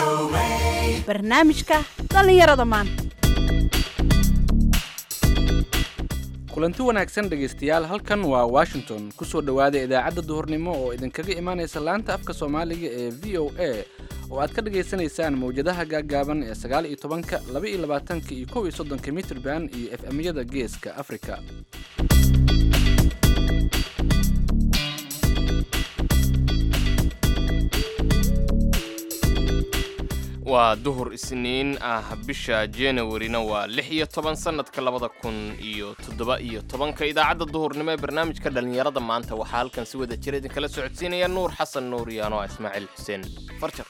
barnaamijka dhallinyarada maanta kulanti wanaagsan dhegaystayaal halkan waa washington ku soo dhowaada idaacadda duhurnimo oo idinkaga imaanaysa laanta afka soomaaliga ee v o a oo aad ka dhagaysanaysaan mawjadaha gaaggaaban ee sagaal iyo tobanka laba iyo labaatanka iyo kow iyo soddonka mitrban iyo f m-yada geeska afrika waa duhur isniin ah bisha januarina waa lix iyo toban sannadka labada kun iyo toddoba iyo tobanka idaacadda duhurnimo ee barnaamijka dhallinyarada maanta waxaa halkan si wada jira idinkala socodsiinaya nuur xasan nuur iyo anoa ismaaciil xuseen farjar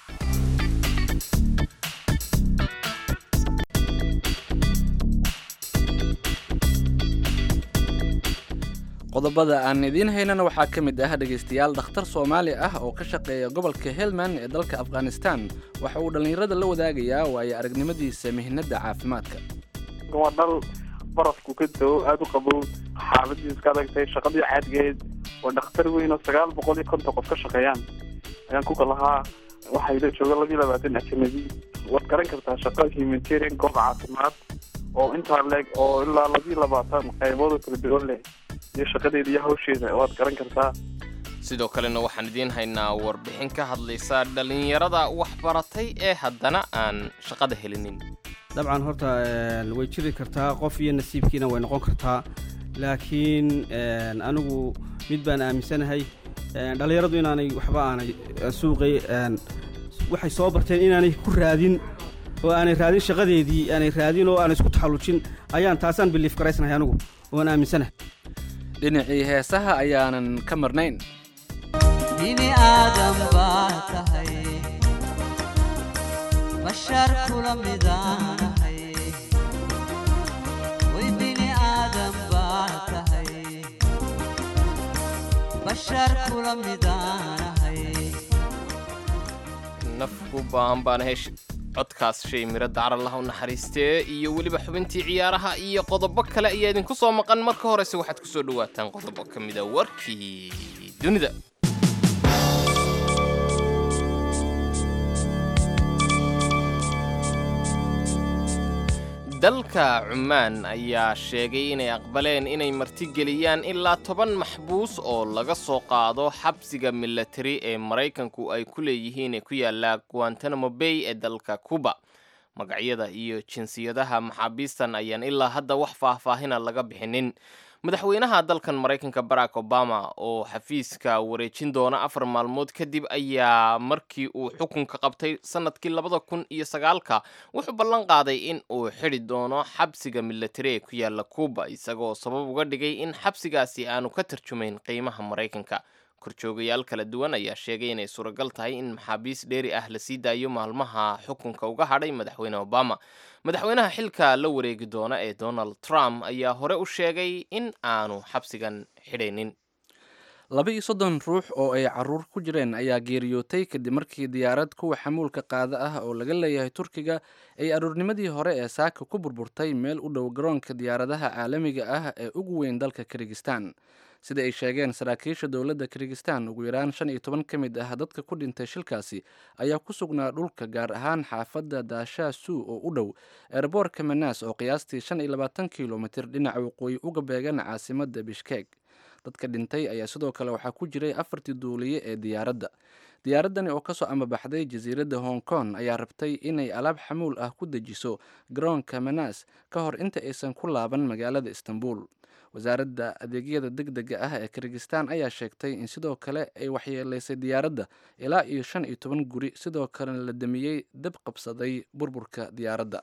qodobada aan idiin haynana waxaa ka mid ah dhegaystayaal dhakhtar soomaali ah oo ka shaqeeya gobolka helmand ee dalka afghanistan waxa uu dhallinyarada la wadaagayaa waayo aragnimadiisa mihnadda caafimaadka waa dhal barafku ka dao aada u qabow xaaladiis ka adagtay shaqadii caadgeed waa dhakhtar weyn oo sagaal boqol iyo konton qof ka shaqeeyaan ayaan kuka lahaa waxay la jooga labiyo labaatan ajanabi waad garan kartaa shaqa humanitarian goob caafimaad oo intaa leeg oo ilaa labiyo labaatan qaybood oo kala duwan leh iyo shaqadeeda iyo hawsheeda waad garan kartaa sidoo kalena waxaan idiin haynaa warbixin ka hadlaysa dhallinyarada waxbaratay ee haddana aan shaqada helinin dabcan horta way jiri kartaa qof iyo nasiibkiina way noqon kartaa laakiin anigu mid baan aaminsanahay dhallinyaradu inaanay waxba aanay suuqay waxay soo barteen inaanay ku raadin oo aanay raadin shaqadeedii aanay raadin oo aanay isku taxallujin ayaan taasaan biliif garaysnahay anigu oan aaminsanahay dhinacii heesaha ayaanan ka marnayn bini aadam baa tahay bashar kula midaanahay way bini aadam baa tahay bashar kula midaanahay nafku baan baan hesh codkaas shay miro dacaralaha u naxariistee iyo weliba xubintii ciyaaraha iyo qodobo kale ayaa idinku soo maqan marka horese waxaad ku soo dhowaataan qodobo ka mida warkii dunida dalka cumaan ayaa sheegay inay aqbaleen inay martigeliyaan ilaa toban maxbuus oo laga soo qaado xabsiga milatari ee maraykanku ay ku leeyihiin ee ku yaala guantanamo bay ee dalka cuba magacyada iyo jinsiyadaha maxaabiistan ayaan ilaa hadda wax faahfaahina laga bixinin madaxweynaha dalkan maraykanka barack obama oo xafiiska wareejin doona afar maalmood kadib ayaa markii uu xukunka qabtay sanadkii labada kun iyo sagaalka wuxuu ballan qaaday in uu xidhi doono xabsiga milatari ee ku yaala cuba isagoo sabab uga dhigay in xabsigaasi aanu ka tarjumayn qiimaha maraykanka korjoogayaal kala duwan ayaa sheegay inay suuragal tahay in maxaabiis dheeri ah la sii daayo maalmaha xukunka uga hadhay madaxweyne obama madaxweynaha xilka la wareegi doona ee donald trump ayaa hore u sheegay in aanu xabsigan xidhaynin laba iyo soddon ruux oo ay caruur ku jireen ayaa geeriyootay kadib markii diyaarad kuwa xamuulka qaada ah oo laga leeyahay turkiga ay aruurnimadii hore ee saaka ku burburtay meel u dhow garoonka diyaaradaha caalamiga ah ee ugu weyn dalka kirgistan sida ay sheegeen saraakiisha dowladda kirgistan ugu yaraan shan iyo toban ka mid ah dadka ku dhintay shilkaasi ayaa ku sugnaa dhulka gaar ahaan xaafadda daashaa suu oo u dhow eeraboorka manaas oo qiyaastii shan iyo labaatan kilomitir dhinaca waqooyi uga beegan caasimadda bishkeeg dadka dhintay ayaa sidoo kale waxaa ku jiray afartii duuliye ee diyaaradda diyaaraddani oo kasoo amabaxday jasiiradda hong kong ayaa rabtay inay alaab xamuul ah ku dejiso garoonka manaas ka hor inta aysan ku laaban magaalada istanbul wasaaradda adeegyada deg dega ah ee kirgistan ayaa sheegtay in sidoo kale ay waxyeeleysay diyaaradda ilaa iyo shan iyo toban guri sidoo kalena la damiyey dab qabsaday burburka diyaaradda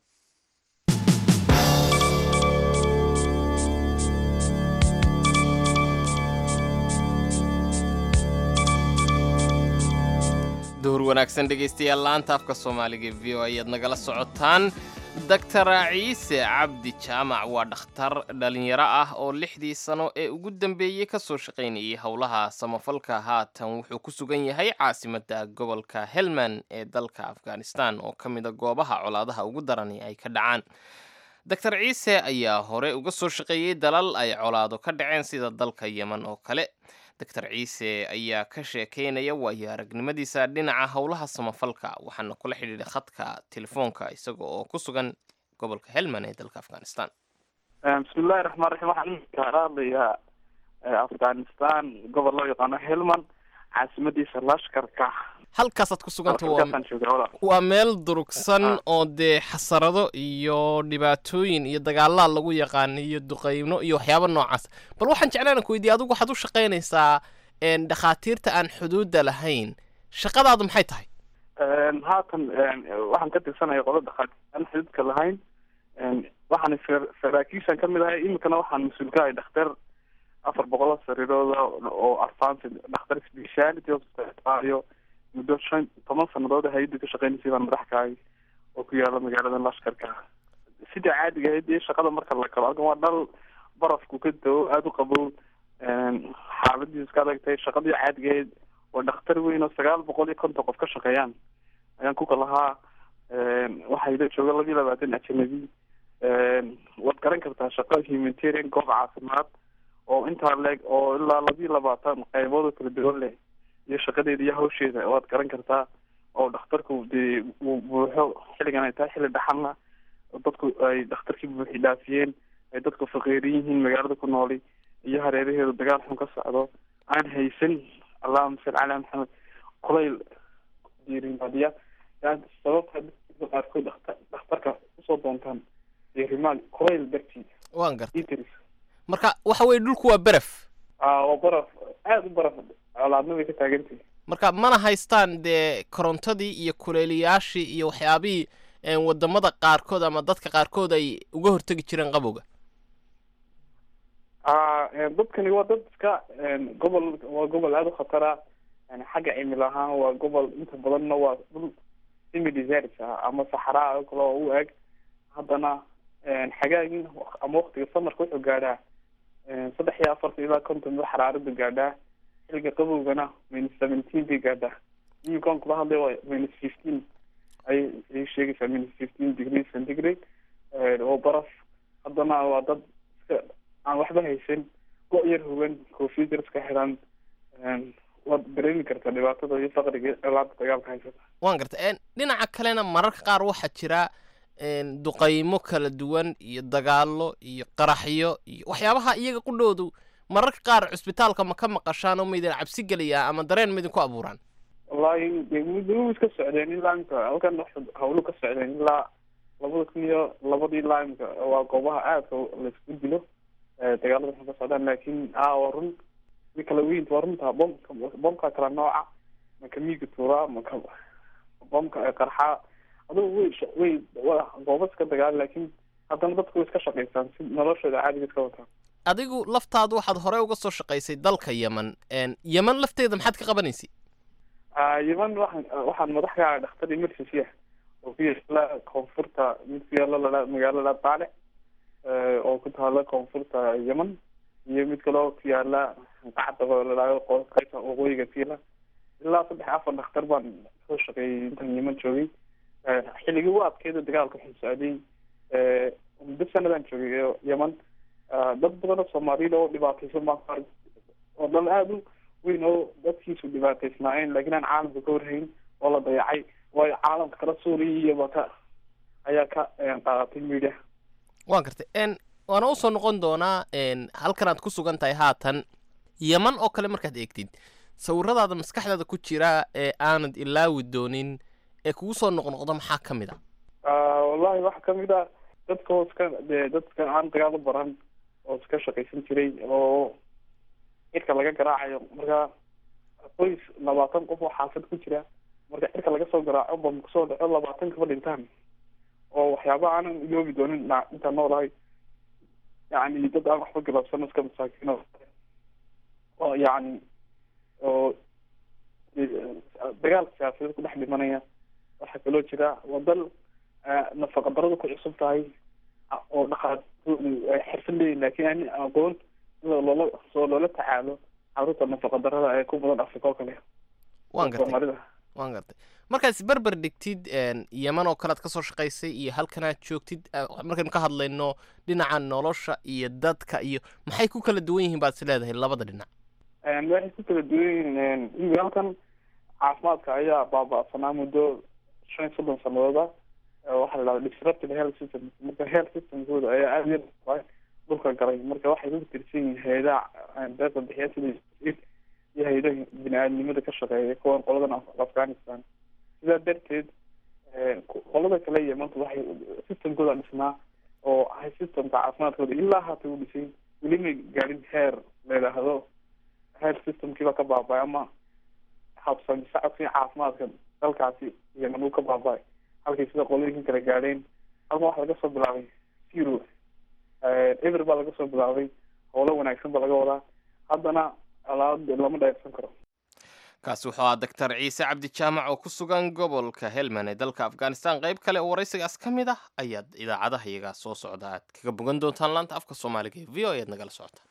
duhur wanaagsan dhegaystayaal laanta afka soomaaliga v o ayaad nagala socotaan doctor ciise cabdi jaamac waa dhakhtar dhalinyaro ah oo lixdii sano ee ugu dambeeyey ka soo shaqaynayay howlaha samafalka haatan wuxuu ku sugan yahay caasimadda gobolka helmand ee dalka afghanistan oo ka mida goobaha colaadaha ugu darani ay ka dhacaan doctor ciise ayaa hore uga soo shaqeeyey dalal ay colaado ka dhaceen sida dalka yemen oo kale doctor ciise ayaa ka sheekeynaya waayo aragnimadiisa dhinaca howlaha samafalka waxaana kula xidhiidhay khadka telefoonka isaga oo ku sugan gobolka helmand ee dalka afghanistan bismillahi raxmaan raxiim waxaan iminka ka hadlayaa afghanistan gobol loo yaqaano helmand caasimadiisa lashkarka halkaasaad ku suganta waa halkaasaan joogaa walaal waa meel durugsan oo dee xasarado iyo dhibaatooyin iyo dagaalaa lagu yaqaano iyo duqeyno iyo waxyaabo noocaas bal waxaan jeclaan ku weydiiya adigu waxaad u shaqaynaysaa een, dhakhaatiirta aan xuduudda lahayn shaqadaadu maxay tahay haatan waxaan ka tirsanaya qola dhakhaatiir aan xididka lahayn waxaan sar- saraakiishan kamid ahay iminkana waxaan mas-uul ka ahay dhakhtar afar boqol oo sariirooda oo advanced dhakhtar speciality hospital muddo shan toban sanadood hay-adda ka shaqeynaysay baan madax ka ahay oo ku yaala magaalada lashkarka sida caadiga ahayd dee shaqada marka la kalo halkan waa dhal barafku ka dao aada u qabow xaaladiisu iska adag tahay shaqadii caadiga ahayd waa dhakhtar weyn oo sagaal boqol iyo konton qof ka shaqeeyaan ayaan ku kalahaa waxaa ila jooga laba iyo labaatan ajanabi waad garan kartaa shaqo humanitarian goob caafimaad oo intaa leeg oo ilaa laba iyo labaatan qaybood oo kala duwan leh iyo shaqadeeda iyo hawsheeda waad garan kartaa oo dhakhtarku dee uu buuxo xilligan ay tahay xilli dhaxalna oo dadku ay dhakhtarkii buuxi dhaafiyeen ay dadku faqiirin yihiin magaalada ku nooli iyo hareeraheedu dagaal xun ka socdo aan haysan allahuma salli calaa maxamed kulayl diirimaadiya yani sababta dadka qaarkood dhakhtar dhakhtarka usoo doontaan diirimaad kulayl dartii waan gartay itris marka waxa weye dhulku waa beref aa waa baraf aada u baraf colaadna bay ka taagantahay marka mana haystaan dee korontadii iyo kuleeliyaashii iyo waxyaabihii een, wadamada qaarkood ama dadka qaarkood ay uga hortegi jireen qabowga a dadkani waa dad iska gobol waa gobol aada u khatara yani xagga cimil ahaan waa gobol inta badanna waa dhul semi desert ah ama saxraa oo kale oo u eg haddana xagaagin ama waktiga samarka wuxuu gaadhaa saddex iyo afartan ilaa konton mil xaraaradu gaadhaa xilliga qabowgana minus seventeen bay gaadhaa iminkaan kula hadlay waa minus fifteen ay ay sheegaysaa minus fifteen degree centigrade oo baraf haddana waa dad iska aan waxba haysan go- yar hogan koofiyad iska xiran waad dareemi kartaa dhibaatada iyo faqriga ilaada dagaalka haysata waan gartay een, dhinaca kalena mararka qaar waxaa jira een, duqaymo kala duwan iyo dagaallo iyo qaraxyo iyo waxyaabaha iyaga qudhoodu mararka qaar cusbitaalka ma ka maqashaan oo maydin cabsi geliyaa ama dareen maydinku abuuraan wallahi dee muddo iska socdeen ilaa imka halkan wax hawlu ka socdeen ilaa labada kun iyo labadii ilaa imka waa goobaha aadka laisku dilo dagaalada waxay ka socdaan laakiin a waa run mi kala weyn waa runta bomka bomka kala nooca maka miiga tuuraa maka bomka qarxaa adugu way sh- way wa goobo iska dagaal laakiin haddana dadku way iska shaqaystaan si noloshooda caadiga iska wataan adigu laftaadu waxaad hore uga soo shaqaysay dalka yemen een, yemen lafteeda maxaad ka qabanaysay Ah, yemen waxaan waxaan madax ka ahay dhakhtar emergency ah oo ku yaala koonfurta mid ku yaala lala magaalada baale oo ku taala koonfurta yemen iyo mid kale oo ku yaala qacda oo ladhaayo qo- qaybta waqooyiga tiila ilaa saddex afar dhakhtar baan soo shaqeeyay intan yemen joogay Eh, xilligii u adkeeda dagaalka wuxuu socday eh, muddo sanadaan joogay oo yemen Ah, dad badan oo soomaaliyad oo dhibaataysan baan ku arkay oo dal aada u weyn oo dadkiisu dhibaataysnaayeen laakiin aan caalamka ka warhayn oo la dayacay waayo caalamka kala suuriya iyo baka ayaa ka eh, qaadatay media waan gartay een, waana usoo noqon doonaa een, halkan aad ku sugan tahay haatan yeman oo kale markaad eegtid sawiradaada maskaxdaada ku jira ee aanad ilaawi doonin ee kugu soo noqnoqda maxaa ka mid a Ah, wallahi waxaa kamid ah dadka oo iska dee dadka aan dagaal u baran oo iska shaqaysan jiray oo cirka laga garaacayo marka qoys labaatan qof oo xaafad ku jira marka cirka laga soo garaaco bam kusoo dhaco labaatan kaba dhintaan oo waxyaaba aanan iloobi doonin na- intaan noolahay yacni dad aan waxba galabsan iska masaakiin oo oo yacni oo eh, dagaal siyaasadeed ku dhex dhimanaya waxaa kaloo jira waa dal eh, nafaqa daradu ku cusub tahay ah, oo dhaqaatoodu ay xirfad leeyihin laakiin aan aqoon sida loola soo loola tacaalo caruurta nafaqa darada ee ku badan afrika oo kale waan gartay soomaalida waan gartay markaad isberber dhigtid een, yeman oo kale aad ka soo shaqaysay iyo halkanaad joogtid eh, markaynu ka hadlayno dhinaca nolosha iyo dadka iyo maxay ku kala duwan yihiin baad is leedahay labada dhinac waxay ku kala duwan yihiin imika halkan caafimaadka ayaa baaba'sanaa muddo shan iyo soddon sanadooda waxaa la dhahda disrupted health system marka health systemkooda ayaa aada yar dhulka galay marka waxay ku tirsan yihiin hay-adaha deeqa bixiya sida iyo hay-adaha bini-aadnimada ka shaqeeya kuwan qoladan afghanistan sidaa darteed qolada kale iyo maanta waxay systemkooda dhisnaa oo ahay systemka caafimaadkooda ilaa haata u dhisay weli may gaadhin heer la yidhaahdo health systemkiiba ka baaba-ay ama habsami socodkii caafimaadka dalkaasi yemen uu ka baaba-ay halkay sida qolooyinkan kala gaadheen halkan waxaa laga soo bilaabay zero ever baa laga soo bilaabay howlo wanaagsan ba laga wadaa haddana alaab lama dheersan karo kaasi wuxuu ahaa doctor ciise cabdi jaamac oo ku sugan gobolka helmand ee dalka afghanistan qayb kale oo waraysigaas ka mid ah ayaad idaacadaha iyagaa soo socda aad kaga bogan doontaan laanta afka soomaaliga ee v o ead nagala socotaan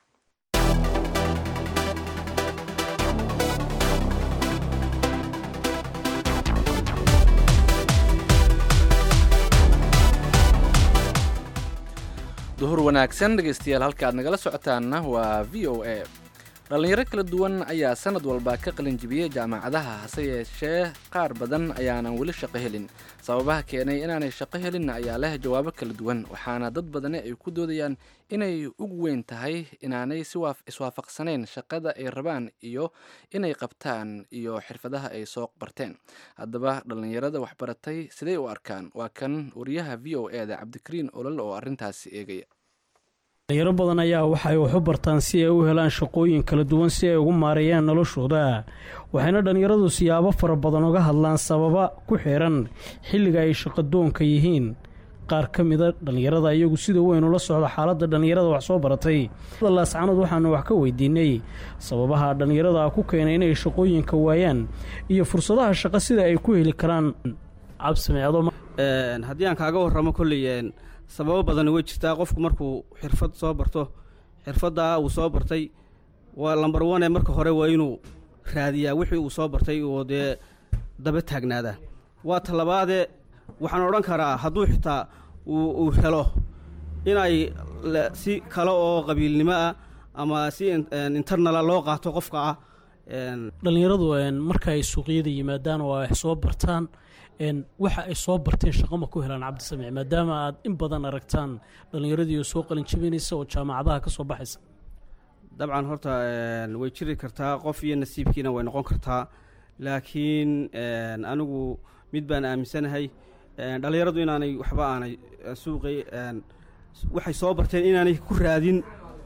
duhur wanaagsan dhegaystayaal halka aad nagala socotaanna waa v o a dhallinyaro kala duwan ayaa sanad walba ka qalin jibiyey jaamacadaha hase yeeshee qaar badan ayaanan weli shaqo helin sababaha keenay inaanay shaqo helin ayaa leh jawaabo kala duwan waxaana dad badani ay ku doodayaan inay ugu weyn tahay inaanay si iswaafaqsanayn shaqada ay rabaan iyo inay qabtaan iyo xirfadaha ay soo barteen haddaba dhallinyarada waxbaratay siday u arkaan waa kan wariyaha v o e da cabdikariin olol oo arrintaasi eegaya dhalinyaro badan ayaa waxay wax u bartaan si ay u helaan shaqooyin kala duwan si ay ugu maareeyaan noloshooda waxayna dhallinyaradu siyaabo fara badan uga hadlaan sababa ku xiran xilliga ay shaqadoonka yihiin qaar ka mida dhallinyarada iyagu sida weyn ula socda xaaladda dhallinyarada wax soo baratay laascanood waxaanu wax ka weydiinay sababaha dhallinyarada ku keenay inay shaqooyinka waayaan iyo fursadaha shaqo sida ay ku heli karaan haddii aan kaaga warramo kolley sababo badan way jirtaa qofku markuu xirfad soo barto xirfaddaa uu soo bartay waa lambar one marka hore waa inuu raadiyaa wixii uu soo bartay oo dee daba taagnaadaa waa talabaade waxaan odhan karaa hadduu xitaa uu helo inay si kale oo qabiilnimo ah ama si internala loo qaato qofka ah dhallinyaradu marka ay suuqyada yimaadaan oo ay soo bartaan waxa ay soo barteen shaqo ma ku helaan cabdisamiic maadaama aad in badan aragtaan dhallinyaradii oo soo qalin jabinaysa oo jaamacadaha ka soo baxaysa dabcan horta way jiri kartaa qof iyo nasiibkiina way noqon kartaa laakiin anigu mid baan aaminsanahay dhallinyaradu inaanay waxba aanay suuqay waxay soo barteen inaanay ku raadin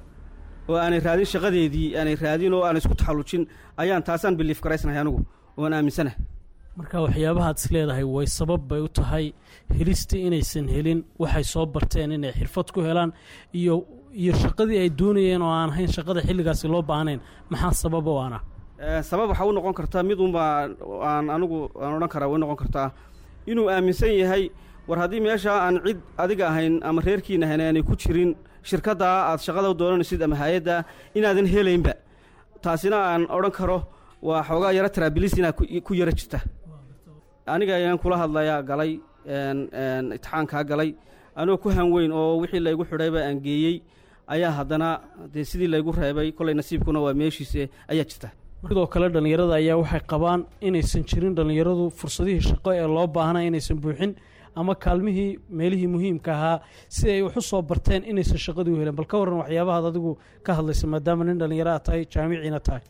oo aanay raadin shaqadeedii aanay raadin oo aanay isku taxallujin ayaan taasaan biliif garaysnahay anigu oan aaminsanahay marka waxyaabahaad is leedahay way sabab bay u tahay helista inaysan helin waxay soo barteen inay xirfad ku helaan iyo iyo shaqadii ay doonayeen oo aan ahayn shaqada xilligaasi loo baahnayn maxaa sabab oo ana sabab waxaa u noqon kartaa mid unbaa aan anigu aan odhan karaa way noqon kartaa inuu aaminsan yahay war haddii meeshaa aan cid adiga ahayn ama reerkiina ahayn aanay ku jirin shirkaddaa aad shaqada doonanaysid ama hay-adda inaadan helaynba taasina aan odhan karo waa xoogaa yaro taraabilis inaa ku yaro jirta aniga ayaan kula hadlayaa galay itixaankaa galay anigoo ku hanweyn oo wixii laygu xidhayba aan geeyey ayaa haddana dee sidii laygu reebay kollay nasiibkuna waa meeshiise ayaa jirta sidoo kale dhallinyarada ayaa waxay qabaan inaysan jirin dhallinyaradu fursadihii shaqo ee loo baahnaa inaysan buuxin ama kaalmihii meelihii muhiimka ahaa si ay wax u soo barteen inaysan shaqadii u helen bal ka warran waxyaabahaad adigu ka hadlaysa maadaama nin dhallinyaro aad tahay jaamiciina tahay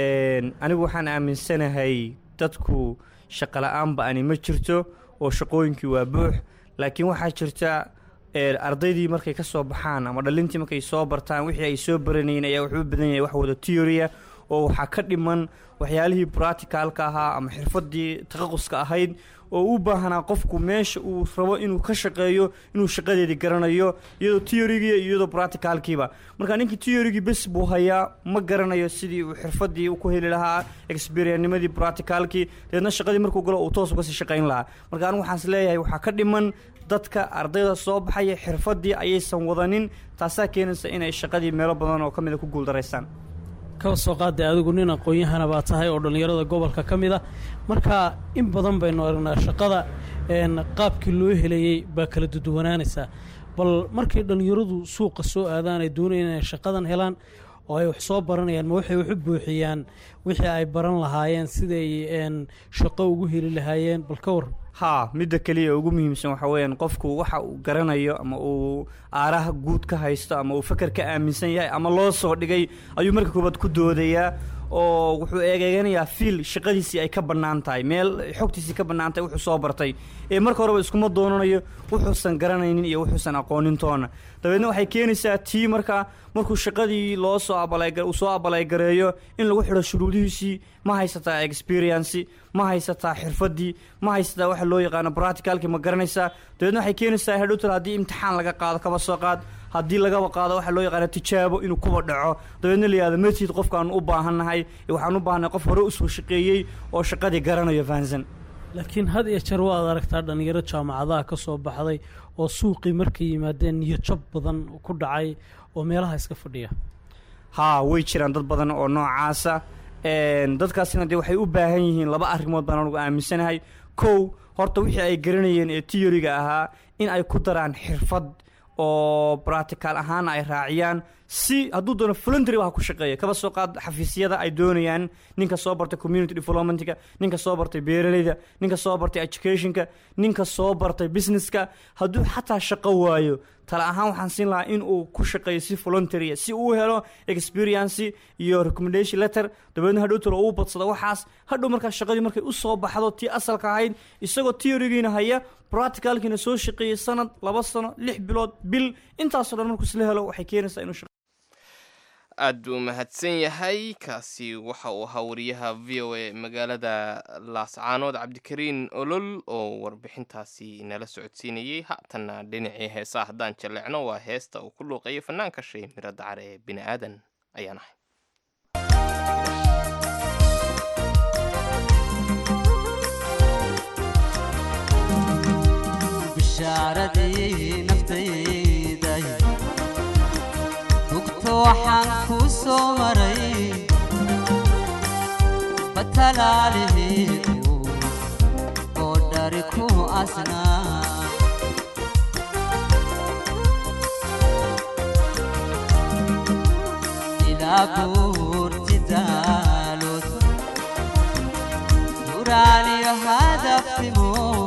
anigu waxaan aaminsanahay dadku shaqo la-aanba ani ma jirto oo shaqooyinkii waa buux laakiin waxaa jirta ardaydii markay ka soo baxaan ama dhalintii markay soo bartaan wixii ay soo baranayeen ayaa wuxuu u badan yahay wax wada teoria oo waxaa ka dhiman waxyaalihii bracticalka ahaa ama xirfadii taqaquska ahayd oo u baahanaa qofku meesha uu rabo inuu ka shaqeeyo inuu shaqadeedii garanayo iyadoo teorigii iyo iyadoo bracticalkiiba marka ninkii teorigii bes buu hayaa ma garanayo sidii uu xirfadii ku heli lahaa experiennimadii bracticalkii dabeedna shaqadii markuu galo uu toos kasii shaqayn lahaa marka anigu waxaas leeyahay waxaa ka dhiman dadka ardayda soo baxaya xirfadii ayaysan wadanin taasaa keenaysa inay shaqadii meelo badan oo ka mida ku guuldaraystaan kaba soo qaadday adigu nin aqoon-yahana baa tahay oo dhallinyarada gobolka ka mid a marka in badan baynu aragnaa shaqada qaabkii loo helayey baa kala duduwanaanaysaa bal markay dhallinyaradu suuqa soo aadaan ay doonayaan inay shaqadan helaan oo ay wax soo baranayaan ma waxay wax u buuxiyaan wixii ay baran lahaayeen siday een, shaqo ugu heli lahaayeen bal ka waran haa midda keliya ugu muhiimsan waxa weeyaan qofku waxa uu garanayo ama uu aaraha guud ka haysto ama uu fakar ka aaminsan yahay ama loo soo dhigay ayuu marka koobaad ku doodayaa oo wuxuu eegeeganayaa fiil shaqadiisii ay ka bannaan tahay meel xogtiisii ka bannaan tahay wuxuu soo bartay ee marka horeba iskuma doonanayo wuxuusan garanaynin iyo wuxuusan aqoonin toona dabeedna waxay keenaysaa tii markaa markuu shaqadii loo soo abalay uu soo abalaygareeyo in lagu xidho shuruudihiisii ma haysataa experienci ma haysataa xirfadii ma haysataa waxa loo yaqaano practicalki ma garanaysaa dabeedna waxay keenaysaa hadhowtal haddii imtixaan laga qaado kaba soo qaad haddii lagaba qaado waxa loo yaqaano tijaabo inuu kuba dhaco dabeedna la yihahdo matid qofkaanu u baahannahay ee waxaan u baahannahay qof hore usoo shaqeeyey oo shaqadii garanayo fahansan laakiin had iyo jeer waad aragtaa dhalinyaro jaamacadaha ka soo baxday oo suuqii markay yimaadeen niyadjab badan ku dhacay oo meelaha iska fadhiya haa way jiraan dad badan oo noocaasa een, dadkaasina dee waxay u baahan yihiin laba arrimood baan anugu aaminsanahay kow horta wixii ay garanayeen ee tiyoriga ahaa in ay ku daraan xirfad oo practical ahaana ay raaciyaan si hadduu doono voluntary waxa ku shaqeeya kaba soo qaad xafiisyada ay doonayaan ninka soo bartay community developmentka ninka soo bartay beeraleyda ninka soo bartay educationka ninka soo bartay businesska hadduu xataa shaqo waayo tala ahaan waxaan siin lahaa in uu ku shaqeeyo si voluntary si uu helo experience iyo recommendation letter dabeedna hadhow talo uu badsado waxaas hadhow markaa shaqadii markay u soo baxdo tii asalka ahayd isagoo theorygiina haya practicalkiina soo shaqeeyey sanad laba sano lix bilood bil intaasoo dhan markuu isla helo waxay keenaysaa inuu shaqo aad buu mahadsan yahay kaasi waxa uu ahaa wariyaha v o a magaalada laascaanood cabdikariin olol oo warbixintaasi nala socodsiinayey haatanna dhinacii heesaa haddaan jaleecno waa heesta uu ku luuqeeyo fanaanka shay miro dacar ee bini aadan ayaan ahay bishaaradii naftayday hugto waxaan kuu soo maray batalaalihii oo dhari ku asnaa ilaa buurti daalood duraaliyo hadafnimo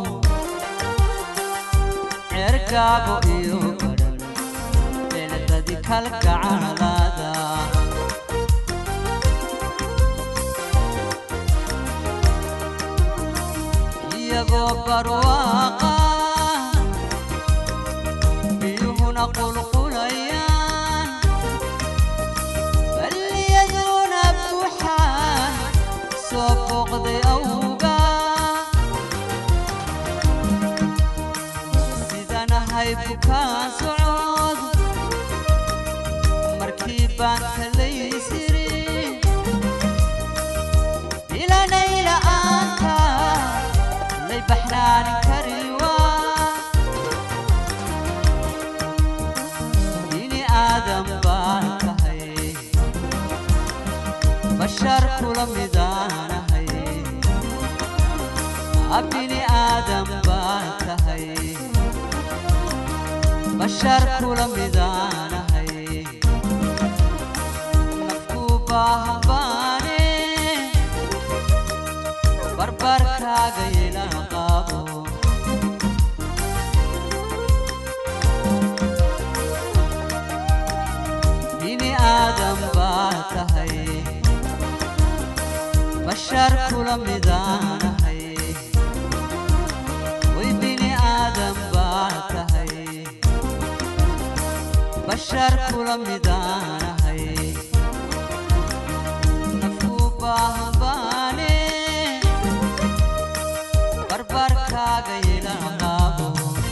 cergaabo iyo badhan beeladadi kalgacalada iyagoo barwaaqa biyuhuna qulqulayaan balliyaduna buuxaan soo booqday awga sidanahay bukaan socod markii baan kalaysiri ilanay la'aanta lay baxnaanin kariwa bini aadan baan tahay bashar kula midaanahay bini aadan baan tahay bashar kula midaanahay nafku baahan baane barbarkaaga ila qaabo bini aadan baa tahay bashar kula midaanahay way bini aadan baa tahay bashar kula midaanahay nafku baahan baane barbarkaaga ila qaabo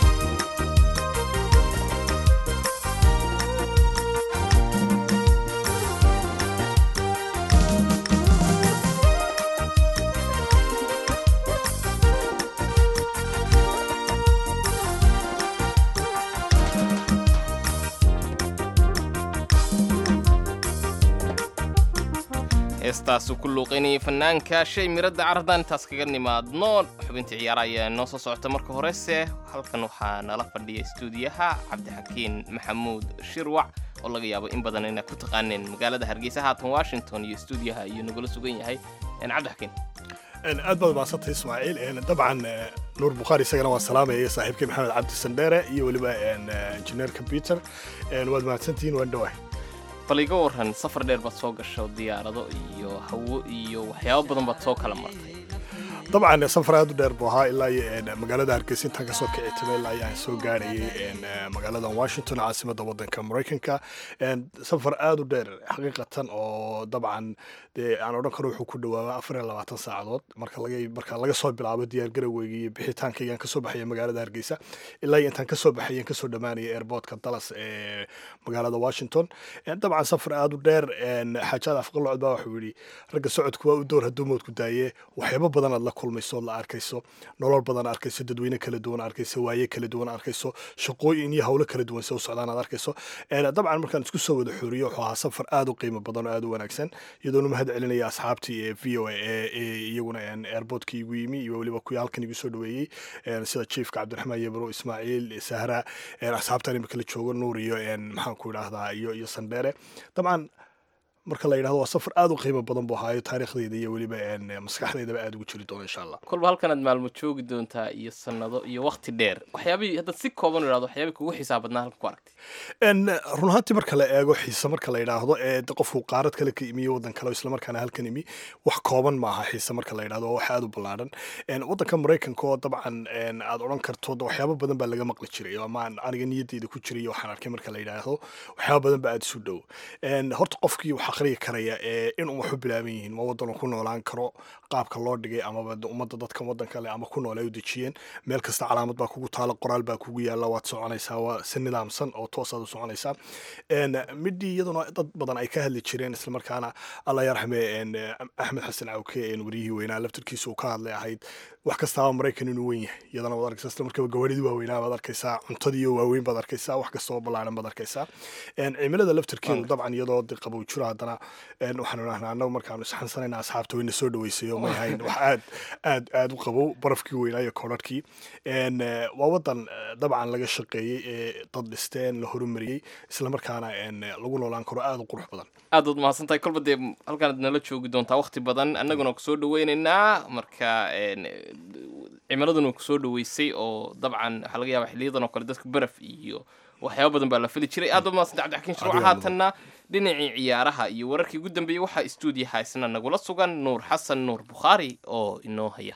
heestaasu ku luuqaynayay fanaanka shay miradda carradaan intaas kaga nimaadno xubintii ciyaara ayaa noo soo socota marka horese halkan waxaa nala fadhiya istuudiyaha cabdixakiin maxamuud shirwac oo laga yaabo in badan inaa ku taqaaneen magaalada hargeysa haatan washington iyo stuudiyaha iyo nagula sugan yahay cabdixakiin aad baad mahadsantay ismaaciil dabcan nuur bukhaari isagana waan salaamaya saaxiibkay maxamed cabdi sandheere iyo weliba injineerka peter waad mahadsantihiin waan dhawahay bal iga waran safar dheer baad soo gasho diyaarado iyo hawo iyo waxyaabo badan baad soo kala martay dabcan safar aad u dheer buu ahaa ilaa iyo magaalada hargeysa intaan kasoo kici timay ilaa ayaan soo gaarayay magaalada washington caasimada wadanka maraykanka safar aad u dheer xaqiiqatan oo dabcan dee aan odhan karo wuxuu ku dhawaaba afar iyo labaatan saacadood marka laga marka laga soo bilaabo diyaar garowgeyga iyo bixitaankaygaan kasoo baxaya magaalada hargeysa ilaa iyo intaan kasoo baxayan kasoo dhammaanaya airportka dallas ee magaalada washington dabcan safar aad u dheer xaajaad afqalocod baa wuxuu yidhi ragga socodku waa u door hadduu moodku daaye waxyaabo badan aad la kulmayso la arkayso nolol badan arkayso dadweyne kala duwan arkayso waaye kala duwan arkayso shaqooyin iyo howlo kala duwan si u socdaan aad arkayso dabcan markaan isku soo wada xooriyo wuxuu ahaa safar aad u qiimo badan oo aad u wanaagsan iyadoona mahad celinaya asxaabtii ee v o a ee iyaguna airportka igu yimi iyo weliba kuwii halkan igu soo dhaweeyey sida chiefka cabdiraxmaan yebro ismaaciil sahra asxaabtan imika la joogo nuur iyo maxaan ku idhaahdaa iyo iyo sandheere dabcan marka la yidhahdo waa safar aad u qiimo badan buu ahaayo taariikhdeyda iyo weliba maskaxdeydaba aad ugu jiri doona insha allah kolba halkanaad maalmo joogi doontaa iyo sannado iyo wakti dheer waxyaabihii haddaad si kooban u idhahdo waxyaabihii kugu xisaab badnaa halka ku aragtay run ahaantii marka la eego xiise marka la yidhaahdo ee qofku qaarad kale ka imiyo waddan kale oo islamarkaana halkan imi wax kooban ma aha xiise marka la yidhahdo waa wax aad u ballaadhan waddanka maraykanka oo dabcan aad odhan karto waxyaabo badan baa laga maqli jiray ama aniga niyadeyda ku jiray waxaan arkay marka la yidhaahdo waxyaabo badan baa aad isu dhow horta qofkii wax aqriyi karaya ee in wax u bilaaban yihiin ma waddan ku noolaan karo qaabka loo dhigay amaba ummadda dadkan waddanka leh ama ku nool ay u dejiyeen meel kasta calaamad baa kugu taala qoraal baa kugu yaalla waad soconaysaa waa si nidaamsan oo toosaad u soconaysaa midhii iyaduna dad badan ay ka hadli jireen islamarkaana alla yarxame axmed xasan cawke wariyihii weynaa laftirkiisa uu ka hadlay ahayd wax kastaaba maraykan inuu weyn yahay iyadana waad arkaysaa isla markaba gawaadhidii waaweynaa baad arkaysaa cuntadii oo waaweyn baad arkaysaa wax kastaba ballaaran baad arkaysaa cimilada laftirkeedu dabcan iyadoo de qabow jiro haddana waxaanu idhahnaa annagu markaanu isxansanayna asxaabta wayna soo dhaweysay oo may ahayn wax aad aad aad u qabow barafkii weynaa iyo koodhadhkii waa waddan dabcan laga shaqeeyey ee dad dhisteen la horumariyey islamarkaana lagu noolaan karo aad u qurux badan aad waad mahadsantahay kolba dee halkaanaad nala joogi doontaa wakti badan annaguna kusoo dhaweynaynaa marka cimiladuna kusoo dhaweysay oo dabcan waxaa laga yaaba xiliyadan oo kale dadka baraf iyo waxyaaba badan baa la fili jiray aad baad mahadsantay cabdixakiin shuruuc haatanna dhinacii ciyaaraha iyo wararkii ugu dambeeyey waxaa stuudiyaha isna nagula sugan nuur xasan nuur bukhaari oo inoo haya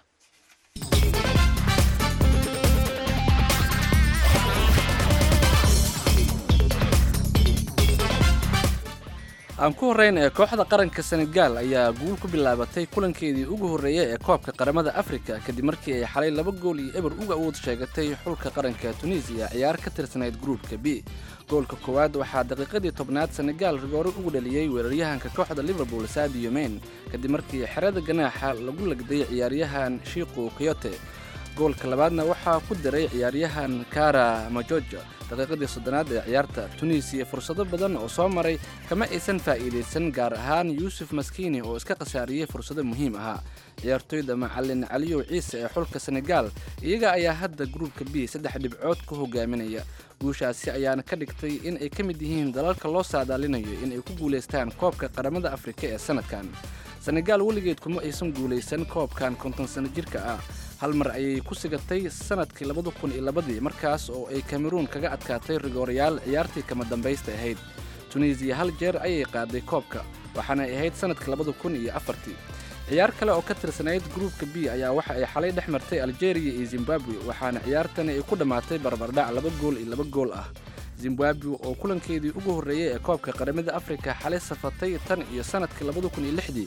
aan ku horrayn ee kooxda qaranka senegaal ayaa guul ku bilaabatay kulankeedii ugu horreeyay ee koobka qaramada afrika kadib markii ay xalay laba gool iyo eber uga awood sheegatay xulka qaranka tunisiya ciyaar ka tirsanayd gruupka b goolka koowaad waxaa daqiiqadii tobnaad senegaal rigoore ugu dhaliyey weeraryahanka kooxda liverpool sadio mayn kadib markii xerada ganaaxa lagu lagday ciyaaryahan shiiqu koyote goolka labaadna waxaa ku diray ciyaaryahan kara majojo daqiiqadii soddonaad ee ciyaarta tunisiya fursado badan oo soo maray kama aysan faa'iidaysan gaar ahaan yuusuf maskiini oo iska khasaariyey fursado muhiim ahaa ciyaartoyda macalin caliyow ciise ee xulka senegaal iyaga ayaa hadda gruubka b saddex dhibcood ku hogaaminaya guushaasi ayaana ka dhigtay in ay ka mid yihiin dalalka loo saadaalinayo in ay ku guulaystaan koobka qaramada afrika ee sanadkan senegaal weligeed kuma aysan guulaysan koobkan konton sano jirka ah hal mar ayay ku sigatay sanadkii labada kun iyo labadii markaas oo ay kameruun kaga adkaatay rigoorayaal ciyaartii kama dambaysta ahayd tunisiya hal jeer ayay qaaday koobka waxaana ay ahayd sanadkii labada kun iyo afartii ciyaar kale oo ka tirsanayd gruupka b ayaa waxa ay xalay dhex martay algeria iyo zimbabwe waxaana ciyaartani ay ku dhammaatay barbardhac laba gool iyo laba gool ah zimbabwe oo kulankeedii ugu horreeyey ee koobka qaramada afrika xalay safatay tan iyo sanadkii labada kun iyo lixdii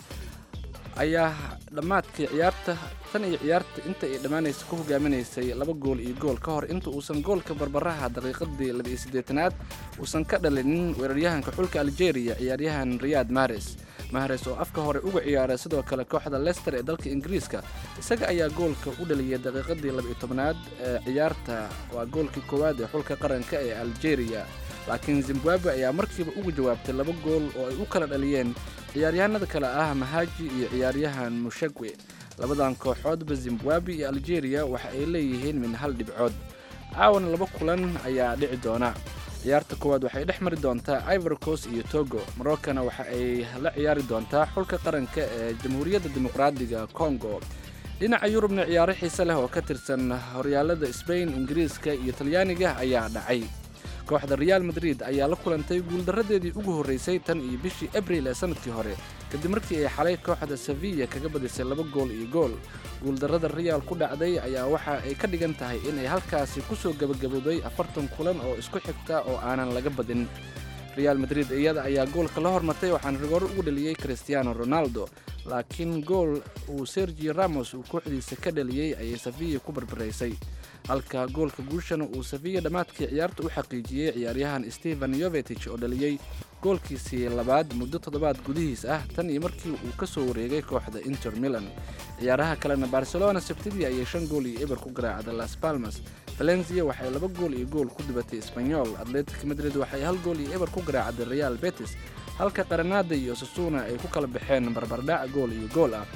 ayaa dhammaadkii ciyaarta tan iyo ciyaarta inta ay dhammaanaysa ku hogaaminaysay laba gool iyo gool ka hor inta uusan goolka barbaraha daqiiqadii laba-iyo siddeetanaad uusan ka dhalinin weeraryahanka xulka algeria ciyaaryahan riyaad mares mahares oo afka hore uga ciyaaray sidoo kale kooxda lester ee dalka ingiriiska isaga ayaa goolka u dhaliyay daqiiqadii laba-iyo tobnaad ee ciyaarta waa goolkii koowaad ee xulka qaranka ee algeria laakiin zimbabwe ayaa markiiba uga jawaabtay laba gool oo ay u kala dhaliyeen ciyaaryahanada kale ah mahaji iyo ciyaaryahan mushagwe labadan kooxoodba zimbabwe iyo algeria waxa ay leeyihiin min hal dhibcood caawana laba kulan ayaa dhici doona ciyaarta koowaad waxay dhex mari doontaa ivorcos iyo togo maroccana waxa ay la ciyaari doontaa xulka qaranka ee jamhuuriyadda dimuqraadiga congo dhinaca yurubna ciyaaro xiise leh oo ka tirsan horyaalada sbain ingiriiska iyo talyaaniga ayaa dhacay kooxda real madrid ayaa la kulantay guuldarradeedii ugu horreysay tan iyo bishii abril ee sanadkii hore kadib markii ay xalay kooxda sevilla kaga badisay laba gool iyo gool guuldarrada real ku dhacday ayaa waxa ay ka dhigan tahay inay halkaasi kusoo gebagabowday afartan kulan oo isku xigta oo aanan laga badin real madrid iyada ayaa goolka la hormartay waxaana rigoor ugu dhaliyey cristiano ronaldo laakiin gool uu sergi ramos uu kooxdiisa ka dhaliyey ayay sevilla ku barbaraysay halka goolka guushana uu sevilla dhammaadkii ciyaarta u xaqiijiyey ciyaaryahan stephen yovetich oo dhaliyey goolkiisii labaad muddo toddobaad gudihiis ah tan iyo markii uu ka soo wareegay kooxda inter milan ciyaaraha kalena barcelona sabtidii ayay shan gool iyo eber ku garaacday las palmas valencia waxay laba gool iyo gool ku dubatay sbanyol atletic madrid waxay hal gool iyo eber ku garaacday real betis halka qaranada iyo sasuna ay ku kala baxeen barbardhac gool iyo gool ah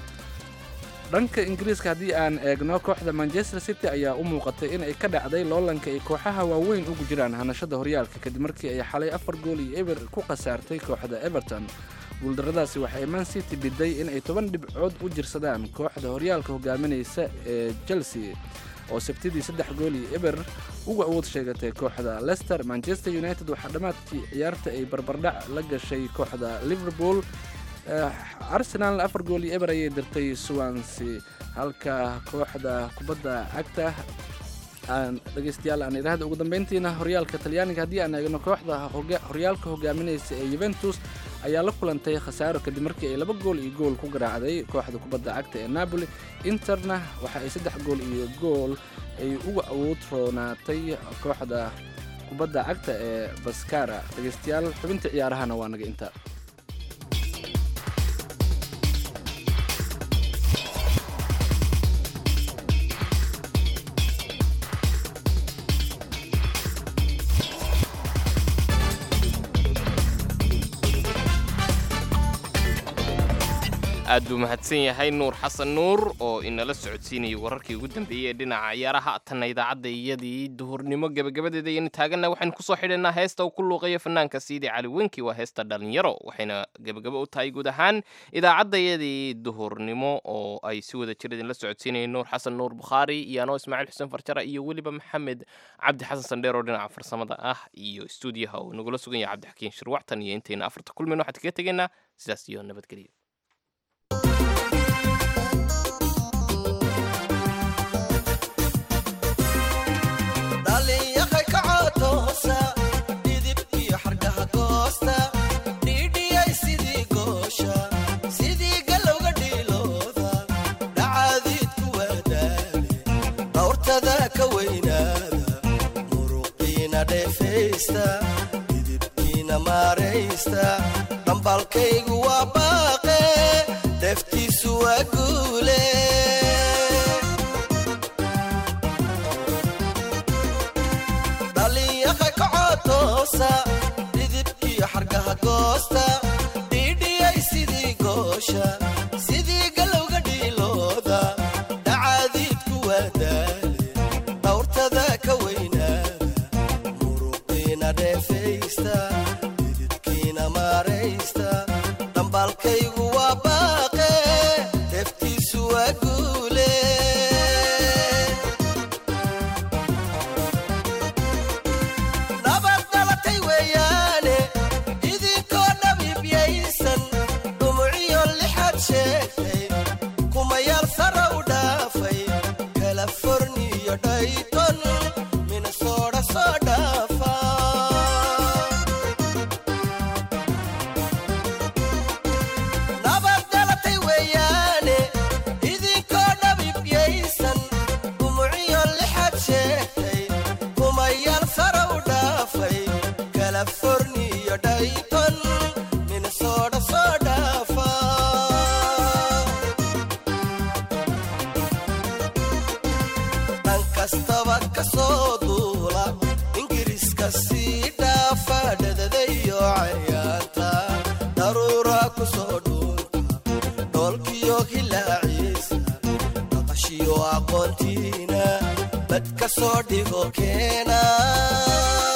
dhanka ingiriiska haddii aan eegno kooxda manchester city ayaa u muuqatay in ay ka dhacday loolanka ay kooxaha waaweyn ugu jiraan hanashada horyaalka kadib markii ay xalay afar gool iyo eber ku khasaartay kooxda everton guuldarradaasi waxay man city biday in ay toban dhibcood u jirsadaan kooxda horyaalka hogaaminaysa ee chelsea oo sabtidii saddex gool iyo eber uga awood sheegatay kooxda leicester manchester united waxaa dhammaadkii ciyaarta ay barbardhac la gashay kooxda liverpool arsenalna afar gool iyo eber ayay dirtay swansea halka kooxda kubadda cagta aan dhegeystayaal aan idhaahda ugu dambeyntiina horyaalka talyaaniga haddii aan eegno kooxda horyaalka hogaaminaysa ee yuventus ayaa la kulantay khasaaro kadib markii ay laba gool iyo gool ku garaacday kooxda kubadda cagta ee napoli interna waxa ay saddex gool iyo gool ay uga awood roonaatay kooxda kubadda cagta ee baskara dhegeystayaal xubinta ciyaarahana waa naga inta aad buu mahadsan yahay nuur xasan nuur oo inala socodsiinayay wararkii ugu dambeeyey ee dhinaca ciyaaraha tanna idaacadda iyadii duhurnimo gebagabadeeda ayaynu taaganna waxaynu kusoo xidhaynaa heesta uu ku luuqayo fanaanka siidi cali wenki waa heesta dhalinyaro waxayna gebagabo u tahay guud ahaan idaacadda iyadii duhurnimo oo ay si wada jir idinla socodsiinayeen nuur xasan nuur bukhaari iyo anoo ismaaciil xuseen farjara iyo weliba maxamed cabdi xasan sandheer oo dhinaca farsamada ah iyo stuudiyaha uu nagula sugan yahay cabdixakiin shirwactan iyo intayna afarta kulmin waxaan kaga tegaynaa sidaas iyo nabadgelyo dhambalkaygu waa baaqe deftiisu waa guule dhalinyaqa kacotoosa dhidibkiyo xargaha goosta dhiidhiyay sidii goosha sidii galowga dhiilooda dhacaadiidku waa daale dhawrtada ka weynaada muruqiina dheefaysta dhambalkaygu waa baaqe deftiisu waa guule nabad dhalatay weeyaane idinkoo dhabiibyaysan dhumuciyo lixaad sheegtay kumayaal sara u dhaafay kalaforniyo dhayton minnesooda soo dhaafa aqoontiina bad ka soo dhigo keena